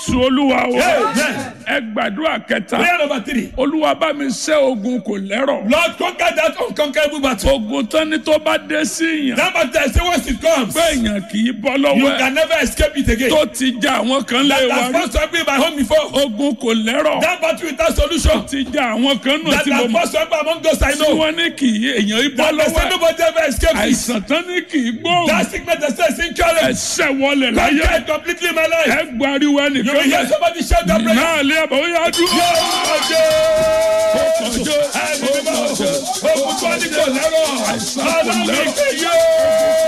jésù olúwa wa Amen. ẹ gbàdúrà kẹta Prayer number three. olúwa bá mi ṣẹ́ ogun kò lẹ́rọ̀ Lord, conquer that unconquerable battle. ogun tán ni tó bá dé sí yàn That battle, I say once it comes, pé èèyàn kì í bọ́ you lọ́wọ́ ẹ̀ can never escape it again. tó ti já àwọn kan lé That wa has rí first happened in my home before. ogun kò lẹ́rọ̀ That battle without solution. ti já àwọn kan nù That tí mo has mọ̀ first happened among those I tí know. wọ́n ní kì í èèyàn í bọ́ That they lọ́wọ́ say ẹ̀ nobody ever escaped it. àìsàn tán ní kì í gbóhùn That sickness they say is incurable. ẹsẹ̀ wọlé láyé Conquer it completely in my ẹ life. gbariwo You will ẹnìkan hear somebody shout that prayer. náà lé àbọ̀ ó yá dúró. Ogun tó ní kò lẹ́rọ̀. Ọlọ́run ìpè yóò.